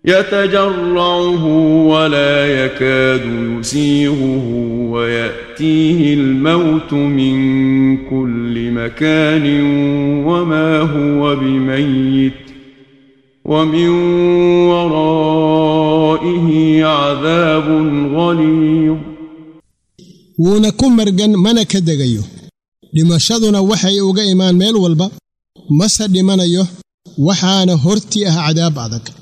يتجرعه ولا يكاد يسيغه وياتيه الموت من كل مكان وما هو بميت ومن ورائه عذاب غليظ wuuna ku margan mana ka degayo dhimashaduna waxay uga imaan meel walba mase dhimanayo waxaana hortii ah cadaab adag